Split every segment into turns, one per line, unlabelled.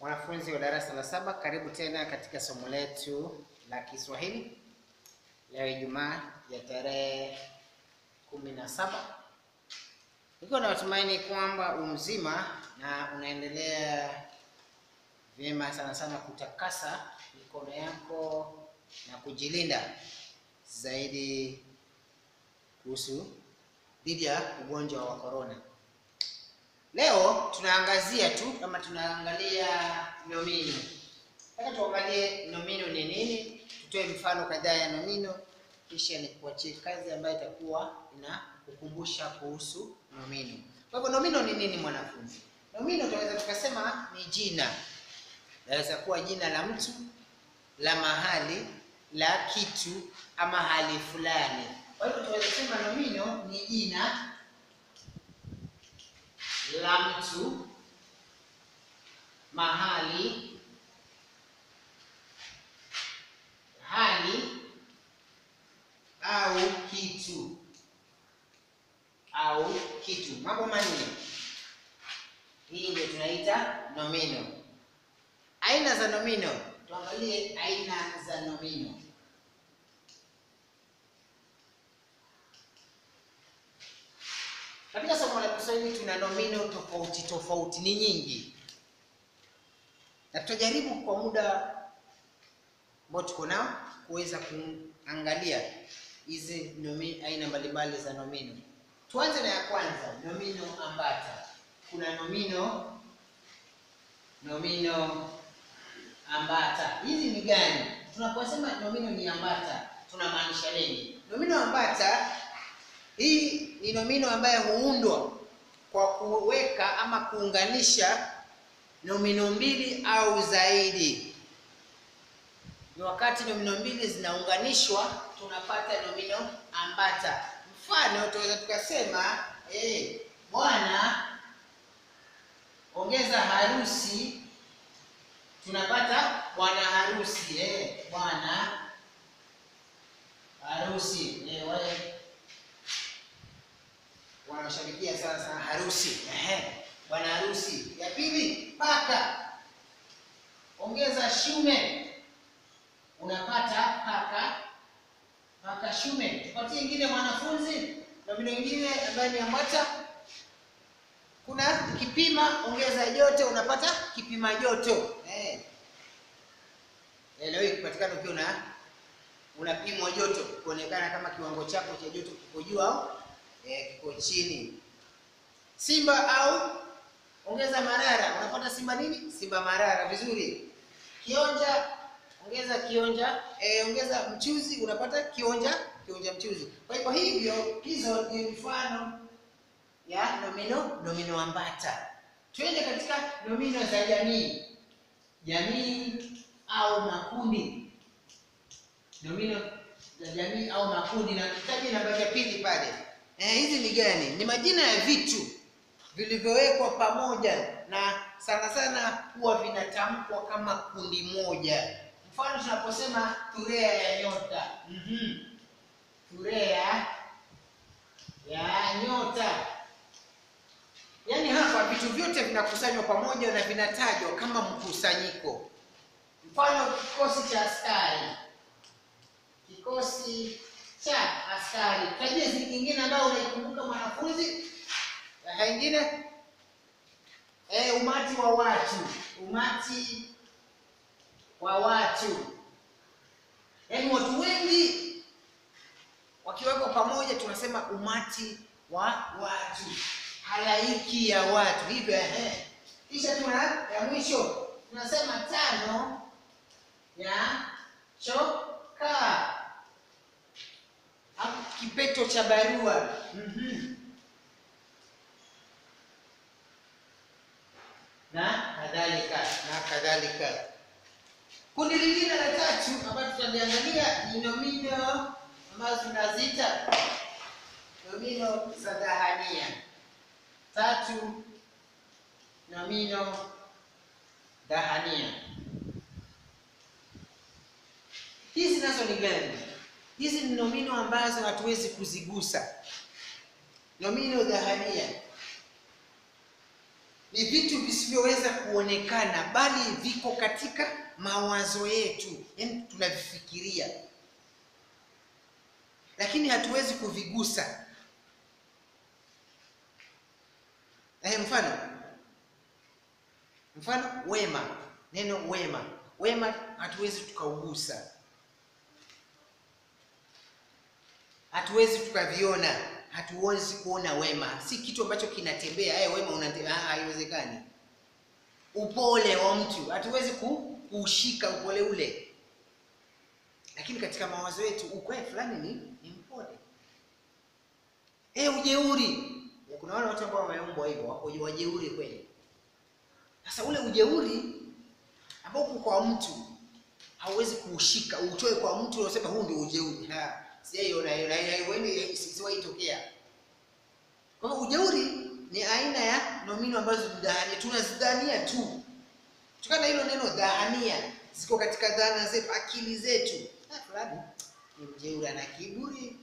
Wanafunzi wa darasa la saba, karibu tena katika somo letu la Kiswahili leo Ijumaa ya tarehe kumi na saba. Niko na matumaini kwamba umzima na unaendelea vyema, sana sana kutakasa mikono yako na kujilinda zaidi kuhusu dhidi ya ugonjwa wa korona. Leo tunaangazia tu kama tunaangalia nomino. Nataka tuangalie nomino ni nini, tutoe mfano kadhaa ya nomino, kisha nikuachie kazi ambayo itakuwa inakukumbusha kuhusu nomino. Kwa hivyo nomino ni nini mwanafunzi? Nomino tunaweza tukasema ni jina, inaweza kuwa jina la mtu, la mahali, la kitu ama hali fulani. Kwa hivyo tunaweza kusema nomino ni jina la mtu, mahali, hali au kitu au kitu. Mambo manne, hii ndio tunaita nomino. Aina za nomino, tuangalie aina za nomino. Katika somo la Kiswahili tuna nomino tofauti tofauti, ni nyingi, na tutajaribu kwa muda ambao tuko nao kuweza kuangalia hizi nomi aina mbalimbali za nomino. Tuanze na ya kwanza, nomino ambata. Kuna nomino nomino ambata, hizi ni gani? Tunaposema nomino ni ambata tunamaanisha nini? Nomino ambata hii ni nomino ambayo huundwa kwa kuweka ama kuunganisha nomino mbili au zaidi. Ni wakati nomino mbili zinaunganishwa tunapata nomino ambata. Mfano, tunaweza tukasema eh, bwana ongeza harusi, tunapata bwana harusi. Eh, bwana harusi. Eh, wale wanashabikia sana sana harusi. Ehe, bwana harusi. Ya pili, paka ongeza shume, unapata paka paka shume. Tupatie ingine mwanafunzi, nomino ingine ambayo ni ambata. Kuna kipima, ongeza joto, unapata kipima joto. Eh, leo hii kupatikana ukiwa una unapimwa joto kuonekana kama kiwango chako cha joto kiko juu au eh, kiko chini. Simba au ongeza marara, unapata simba nini? Simba marara. Vizuri. Kionja, ongeza kionja. Eh, ongeza mchuzi, unapata kionja kionja mchuzi. Kwa hivyo hivyo, hizo ni mfano ya nomino nomino ambata. Twende katika nomino za jamii, jamii au makundi. Nomino za jamii au makundi, na tutaje namba ya pili pale. Eh, hizi ni gani? Ni majina ya vitu vilivyowekwa pamoja na sana sana huwa vinatamkwa kama kundi moja. Mfano tunaposema thurea ya nyota. Mhm. Thurea ya nyota. Yaani hapa vitu vyote vinakusanywa pamoja na vinatajwa kama mkusanyiko. Mfano kikosi cha askari. Kikosi cha askari. Tajia ziki nyingine ambayo unaikumbuka mwanafunzi? Aha, ingine eh, umati wa watu. Umati wa watu, yaani watu wengi wakiwekwa pamoja, tunasema umati wa watu, halaiki ya watu hivyo. Ehe, kisha tuna ya mwisho tunasema tano ya chokaa kipeto cha barua. mm-hmm. na kadhalika na kadhalika. Kundi lingine la tatu ambayo tutaliangalia ni nomino ambazo tunaziita nomino za dhahania. Tatu, nomino dhahania. Hizi nazo ni gani? Hizi ni nomino ambazo hatuwezi kuzigusa. Nomino dhahania ni vitu visivyoweza kuonekana bali viko katika mawazo yetu yaani tunavifikiria lakini hatuwezi kuvigusa eh, mfano mfano wema neno wema wema hatuwezi tukaugusa hatuwezi tukaviona hatuwezi kuona wema si kitu ambacho kinatembea eh, wema unatembea haiwezekani upole wa mtu hatuwezi ku- kuushika upole ule lakini katika mawazo yetu ukweli fulani ni, ni mpole eh, ujeuri kuna wale watu ambao wameumbwa hivyo wako wajeuri kweli sasa ule ujeuri ambao uko kwa mtu hauwezi kuushika utoe kwa mtu unasema huu ndio ujeuri Ha, sijaiona hiyo na haiwendi siwahi tokea kwa hivyo ujeuri ni aina ya nomino ambazo ni dhahania tunazidhania tu kutokana na hilo neno dhahania ziko katika dhana zetu akili zetu Ah, fulani ni mjeuri ana kiburi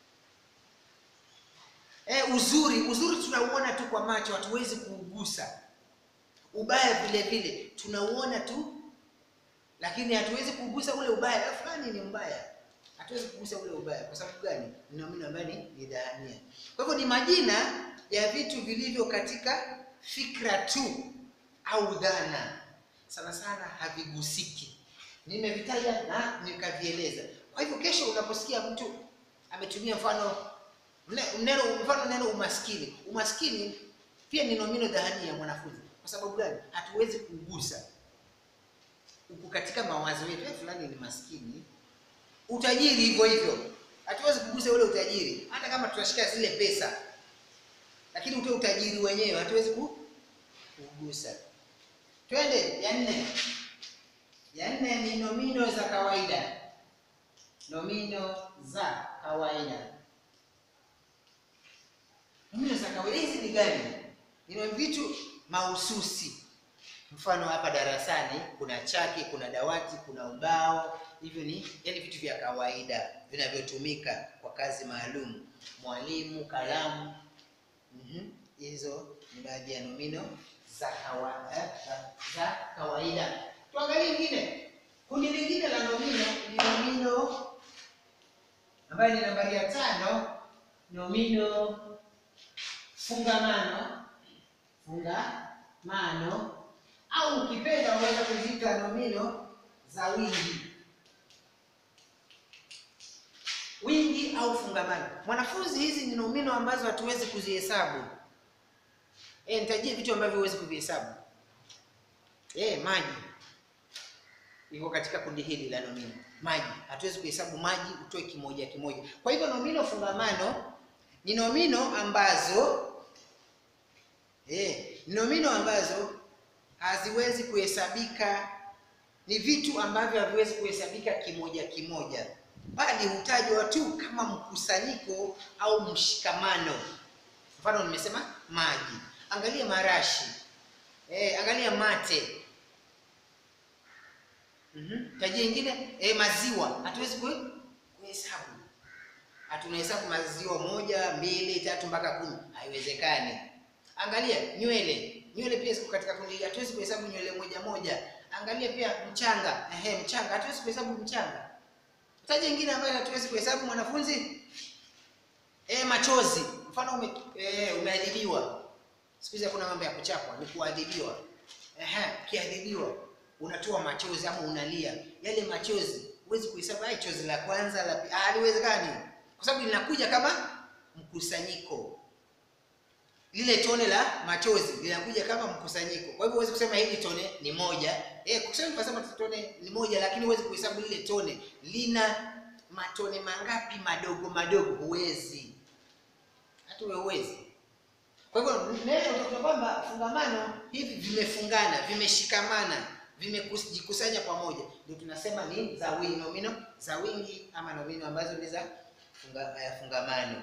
eh, uzuri uzuri tunauona tu kwa macho hatuwezi kuugusa ubaya vile vile tunauona tu lakini hatuwezi kugusa ule ubaya Ah, fulani ni mbaya hatuwezi kugusa ule ubaya kwa sababu gani ni nomino ambayo ni ni dhahania kwa hivyo ni majina ya vitu vilivyo katika fikra tu au dhana sana sana havigusiki nimevitaja na nikavieleza kwa hivyo kesho unaposikia mtu ametumia mfano mne- neno mfano neno umaskini umaskini pia ni nomino dhahania ya mwanafunzi kwa sababu gani hatuwezi kugusa uko katika mawazo yetu eh, fulani ni maskini utajiri hivyo hivyo hatuwezi kugusa ule utajiri hata kama tutashika zile pesa lakini ute utajiri wenyewe hatuwezi ku- kugusa twende ya nne ya nne ni nomino za kawaida nomino za kawaida nomino za kawaida hizi ni gani ni vitu mahususi mfano hapa darasani kuna chaki kuna dawati kuna ubao hivyo ni yani vitu vya kawaida vinavyotumika kwa kazi maalum mwalimu kalamu Mhm. hizo ni baadhi ya nomino za kawaida, za, za kawaida tuangalie ingine kundi lingine la nomino ni nomino ambayo ni nambari ya tano nomino fungamano fungamano au ukipenda unaweza kuziita nomino za wingi wingi au fungamano mwanafunzi hizi ni nomino ambazo hatuwezi kuzihesabu e, nitajie vitu ambavyo huwezi kuvihesabu e, maji iko katika kundi hili la nomino maji hatuwezi kuhesabu maji utoe kimoja kimoja kwa hivyo nomino fungamano ni nomino ambazo eh, ni nomino ambazo haziwezi kuhesabika ni vitu ambavyo haviwezi kuhesabika kimoja kimoja bali hutajwa tu kama mkusanyiko au mshikamano mfano nimesema maji angalia marashi eh, angalia mate mm-hmm. tajia ingine eh, maziwa hatuwezi kue- kuhesabu hatunahesabu maziwa moja mbili tatu mpaka kumi haiwezekani angalia nywele nywele pia ziko katika kundi hili hatuwezi kuhesabu nywele moja moja angalia pia mchanga ehe mchanga hatuwezi kuhesabu mchanga taja ingine ambayo hatuwezi kuhesabu mwanafunzi e, machozi mfano ume, e, umeadhibiwa siku hizi hakuna mambo ya kuchapwa ni kuadhibiwa ehe ukiadhibiwa unatoa machozi ama unalia yale machozi huwezi kuhesabu ai chozi la kwanza la pi- ah, haliwezekani kwa sababu linakuja kama mkusanyiko lile tone la machozi linakuja kama mkusanyiko kwa hivyo huwezi kusema hili tone ni moja eh kusema tunasema tone ni moja lakini huwezi kuhesabu lile tone lina matone mangapi madogo madogo huwezi hata wewe huwezi kwa hivyo neno utakuta kwamba fungamano hivi vimefungana vimeshikamana vimejikusanya pamoja ndio tunasema ni za wingi nomino za wingi ama nomino ambazo ni za funga, eh, fungamano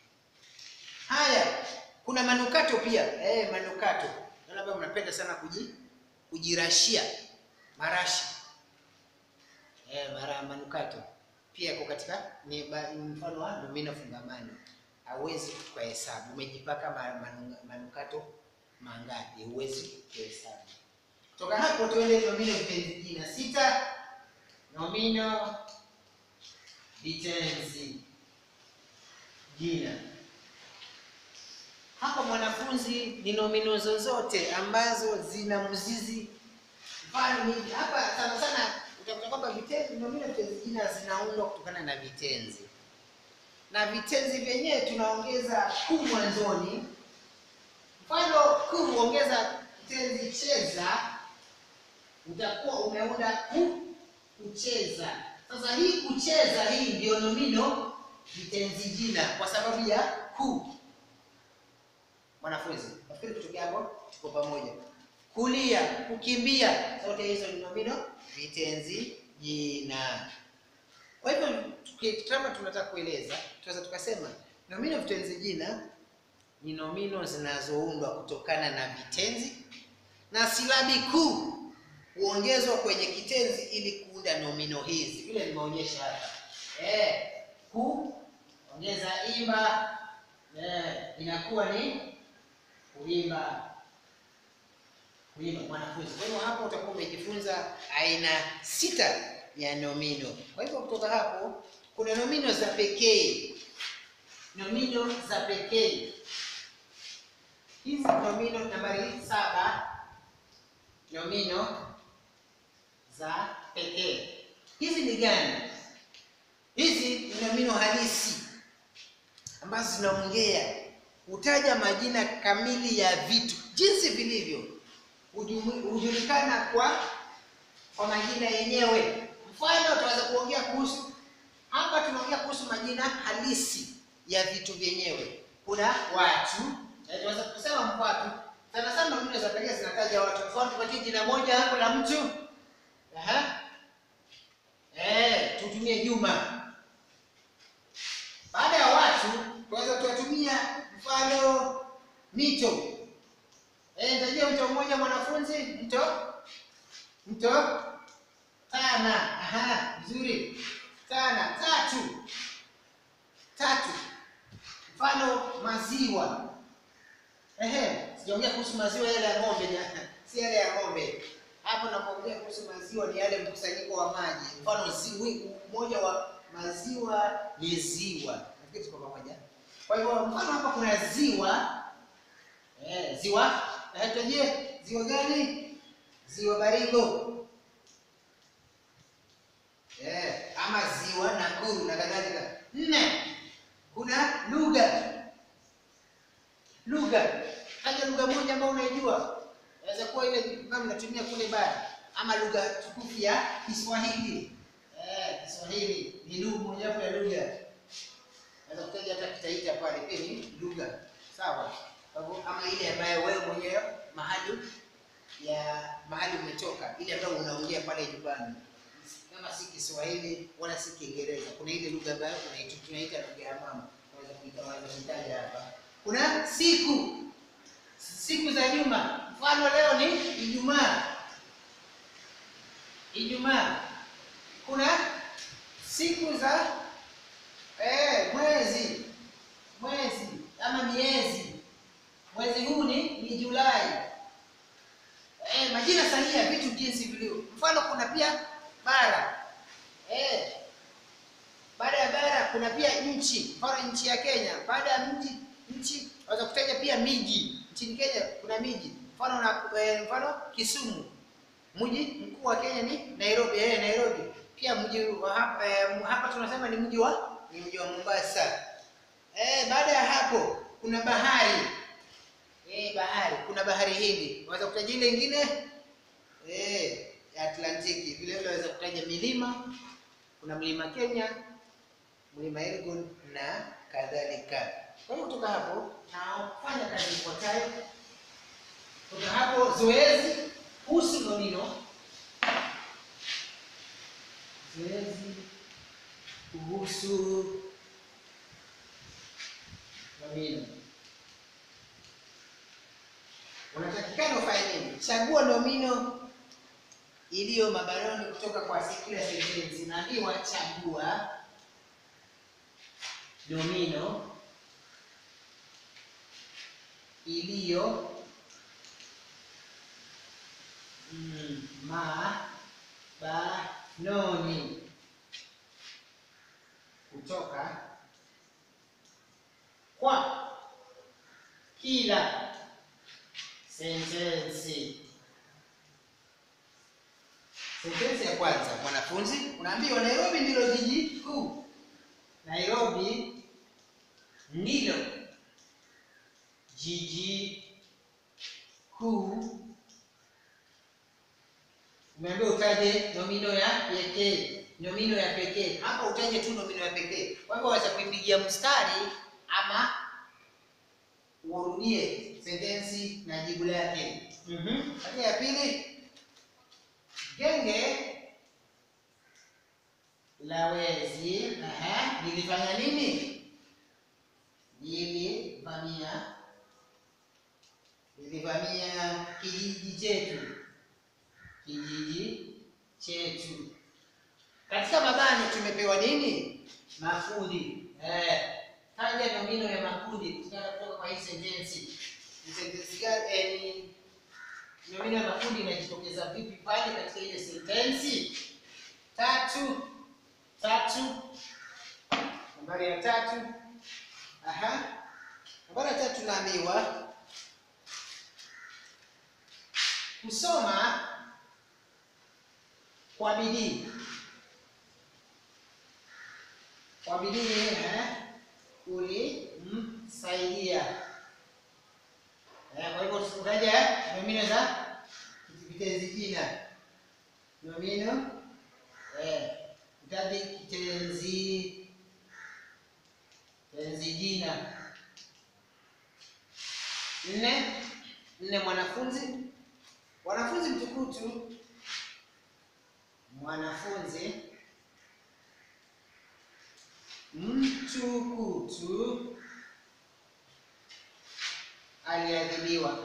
haya kuna manukato pia eh, manukato Wale ambao mnapenda sana kuji, kujirashia marashi eh, mara manukato pia yako katika ni ba- ni mfano wa nomino fungamano hauwezi kuhesabu umejipaka ma- manu- manukato mangapi? Huwezi kuhesabu. Kutoka hapo tuende nomino vitenzi jina. Sita, nomino vitenzi jina. Hapa mwanafunzi, ni nomino zozote ambazo zina mzizi mfano hivi. Hapa sana sana utakuta kwamba vitenzi, nomino vitenzi jina zinaundwa kutokana na vitenzi, na vitenzi vyenyewe tunaongeza ku mwanzoni. Mfano ku huongeza kitenzi cheza, utakuwa umeunda ku kucheza. Sasa hii kucheza, hii ndio nomino vitenzi jina kwa sababu ya ku. Mwanafunzi, nafikiri kutokea hapo tuko pamoja. Kulia, kukimbia, zote hizo ni nomino vitenzi jina. Kwa hivyo kama tunataka kueleza, tunaweza tukasema nomino vitenzi jina ni nomino zinazoundwa kutokana na vitenzi na silabi kuu huongezwa kwenye kitenzi ili kuunda nomino hizi, vile nimeonyesha hapa. Eh, ku ongeza imba, eh, inakuwa ni kuimba. Kuimba mwanafunzi. Kwa hivyo hapo utakuwa umejifunza aina sita ya nomino. Kwa hivyo kutoka hapo kuna nomino za pekee, nomino za pekee hizi nomino nambari saba, nomino za pekee. Hizi ni gani? Hizi ni nomino halisi ambazo zinaongea, hutaja majina kamili ya vitu jinsi vilivyo, hujulikana kwa kwa majina yenyewe. Mfano, tunaweza kuongea kuhusu hapa, tunaongea kuhusu majina halisi ya vitu vyenyewe. Kuna watu tunaweza kusema watu sana sana, nomino za pekee zinataja watu. Mfano, tupatie jina moja hapo la mtu. Aha. Eh, tutumie Juma. Baada ya watu tunaweza tuwatumia mfano mito. Eh, nitajia mto mmoja mwanafunzi, mto mto Tana. Aha, vizuri. Tana. Tatu. Tatu. Mfano maziwa. Ehe, sijaongea kuhusu maziwa yale ya ng'ombe, si yale ya ng'ombe. Hapo napoongea kuhusu maziwa ni yale mkusanyiko wa maji. Mfano ziwi mmoja wa maziwa ni ziwa. Nafikiri tuko pamoja. Kwa hivyo mfano hapa kuna ziwa. Eh, ziwa. Eh, tujie ziwa gani? Ziwa Baringo. Eh, ama ziwa Nakuru na kadhalika. Nne. Kuna lugha. Lugha. Haja lugha moja ambayo unaijua. Inaweza kuwa ile kama mnatumia kule bara ama lugha tukufu ya Kiswahili. Eh, Kiswahili ni lugha moja wapo ya lugha. Naweza kutaja hata Kitaita pale pia ni lugha. Sawa. Kwa hivyo ama ile ambayo wewe mwenyewe mahali ya mahali umetoka, ile ambayo unaongea pale nyumbani. Kama si Kiswahili wala si Kiingereza. Kuna ile lugha ambayo tunaita lugha ya mama. Naweza kuita waweza kutaja hapa. Kuna siku siku za juma. Mfano leo ni Ijumaa. Ijumaa. Kuna siku za eh, mwezi mwezi ama miezi. Mwezi huu ni ni Julai. Eh, majina sahihi ya vitu jinsi vilivyo. Mfano kuna pia bara. Eh, baada ya bara kuna pia nchi. Mfano nchi ya Kenya. Baada ya nchi nchi waweza kutaja pia miji. Nchini Kenya kuna miji. Mfano na eh, mfano Kisumu. Mji mkuu wa Kenya ni Nairobi. Eh, Nairobi. Pia mji wa hapa, eh, hapa tunasema ni mji wa ni mji wa Mombasa. Eh, baada ya hapo kuna bahari. Eh, bahari. Kuna bahari Hindi. Waweza kutaja ile nyingine eh ya Atlantiki. Vile vile waweza kutaja milima. Kuna mlima Kenya, mlima Elgon na kadhalika. Kwa hiyo kutoka hapo na kufanya kazi ifuatayo. Kutoka hapo zoezi kuhusu nomino. Zoezi kuhusu nomino. Unatakikana ufanye nini? Chagua nomino iliyo mabaroni kutoka kwa kila sentensi. Naambiwa chagua nomino iliyo mm, ma ba noni kutoka kwa kila sentensi. Sentensi ya kwanza, mwanafunzi, unaambiwa Nairobi ndilo jiji kuu. Nairobi ndilo jiji kuu. Umeambiwa utaje nomino ya pekee, nomino ya pekee. Hapa utaje tu nomino ya pekee. Kwa hivyo waweza kuipigia mstari ama urudie sentensi na jibu lake. Mhm. Hatua ya pili, genge la wezi aha, lilifanya nini? Lilivamia lilivamia kijiji chetu, kijiji chetu. Katika mabano tumepewa nini? Makundi. Eh, taja nomino ya makundi kutokana kutoka kwa hii sentensi. Ni sentensi gani? Eh, ni nomino ya makundi inajitokeza vipi pale katika ile sentensi? Tatu, tatu, nambari ya tatu. Aha, nambari ya tatu naambiwa kusoma kwa bidii kwa bidii eh, kulimsaidia. Eh, kwa hivyo utaja nomino za vitenzi jina, nomino eh, utaje kitenzi kitenzi jina. Nne, nne, mwanafunzi mwanafunzi mtukutu, mwanafunzi mtukutu aliadhibiwa,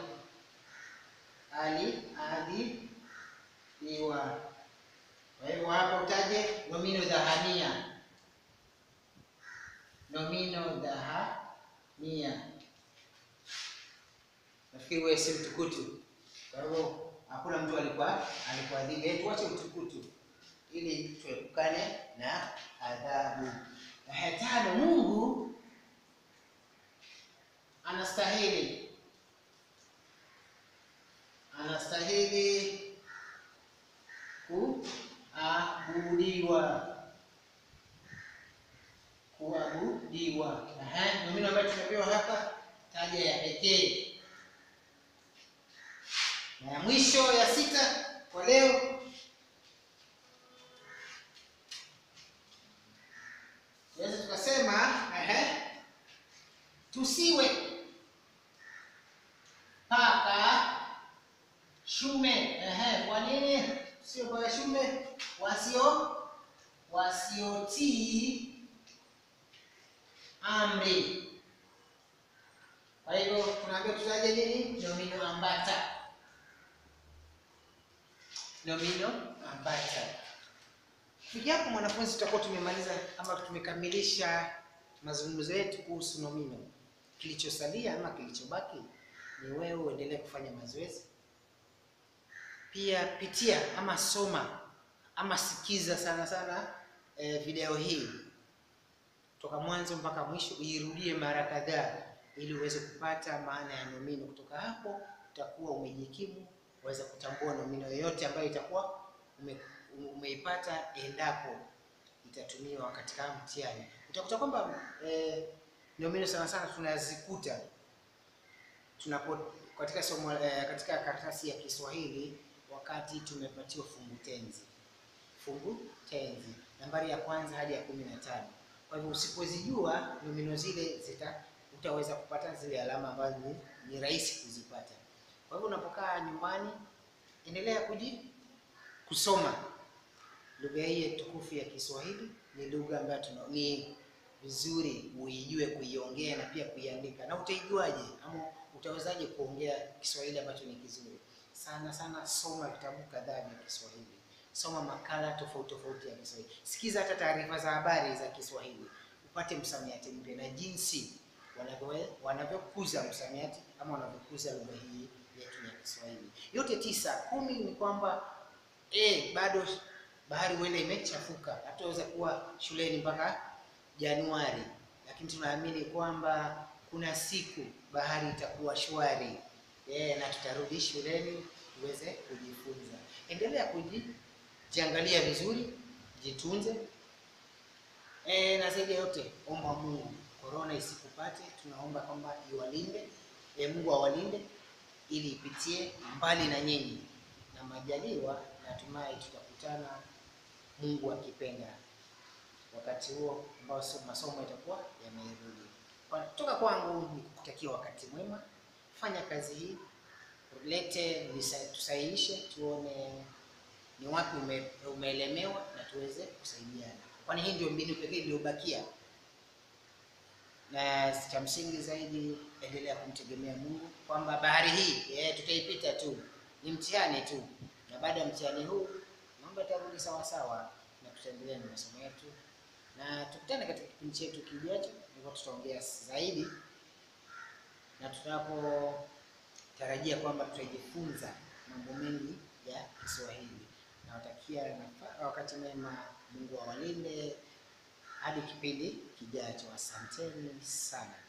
aliadhibiwa. Kwa hivyo hapa utaje nomino dhahania, nomino dhahania. Nafikiri wewe si mtukutu, kwa hivyo hakuna mtu alikuwa alikuadhibu. Eh, tuache utukutu ili tuepukane na adhabu. Na tano, Mungu anastahili anastahili kuabudiwa kuabudiwa. Aha, nomino ambayo tumepewa hapa, taja ya pekee. Na ya mwisho ya sita kwa leo Tunaweza tukasema ehe, tusiwe paka shume. Ehe, kwa nini tusiwe paka shume? Wasio wasiotii amri. Kwa hivyo tunaambiwa tutaje nini? Nomino ambata, nomino ambata. Kufikia hapo mwanafunzi, tutakuwa tumemaliza ama tumekamilisha mazungumzo yetu kuhusu nomino. Kilichosalia ama kilichobaki ni wewe uendelee kufanya mazoezi. Pia pitia ama soma ama sikiza sana sana eh, video hii toka mwanzo mpaka mwisho, uirudie mara kadhaa ili uweze kupata maana ya nomino. Kutoka hapo utakuwa umejikimu, uweze kutambua nomino yoyote ambayo itakuwa ume umeipata endapo itatumiwa katika mtihani. Utakuta kwamba eh, nomino sana sana tunazikuta tunapo katika somo eh, katika karatasi ya Kiswahili wakati tumepatiwa fungu tenzi, fungu tenzi nambari ya kwanza hadi ya kumi na tano. Kwa hivyo usipozijua nomino zile zita utaweza kupata zile alama ambazo ni, ni rahisi kuzipata. Kwa hivyo unapokaa nyumbani, endelea kuji kusoma lugha hii tukufu ya Kiswahili ni lugha ambayo tuna ni vizuri uijue kuiongea na pia kuiandika. Na utaijuaje ama utawezaje kuongea Kiswahili ambacho ni kizuri? Sana sana soma vitabu kadhaa vya Kiswahili, soma makala tofauti tofauti ya Kiswahili, sikiza hata taarifa za habari za Kiswahili, upate msamiati mpya na jinsi wanavyo wanavyokuza msamiati ama wanavyokuza lugha hii yetu ya Kiswahili. Yote tisa. Kumi ni kwamba eh, bado bahari huenda imechafuka, hatutaweza kuwa shuleni mpaka Januari, lakini tunaamini kwamba kuna siku bahari itakuwa shwari eh, na tutarudi shuleni tuweze kujifunza. Endelea kujiangalia vizuri, jitunze E, na zaidi ya yote omba Mungu korona isikupate. Tunaomba kwamba iwalinde, e, Mungu awalinde ili ipitie mbali na nyinyi, na majaliwa natumai tutakutana, Mungu akipenda, wakati huo ambao so- masomo yatakuwa yamerudi. Kwa- Kutoka kwangu ni kukutakia wakati mwema, fanya kazi hii, lete nisa- tusahihishe, tuone ni wapi ume, umeelemewa na tuweze kusaidiana, kwani hii ndio mbinu pekee iliyobakia. Na cha msingi zaidi, endelea kumtegemea Mungu kwamba bahari hii eh, tutaipita tu, ni mtihani tu, na baada ya mtihani huu mambo yatarudi sawa sawa, na tutaendelea na masomo yetu, na tukutane katika kipindi chetu kijacho, ndipo tutaongea zaidi na tunapotarajia kwamba tutajifunza mambo mengi ya Kiswahili. Nawatakia nafa- wakati mwema, Mungu awalinde hadi kipindi kijacho. Asanteni sana.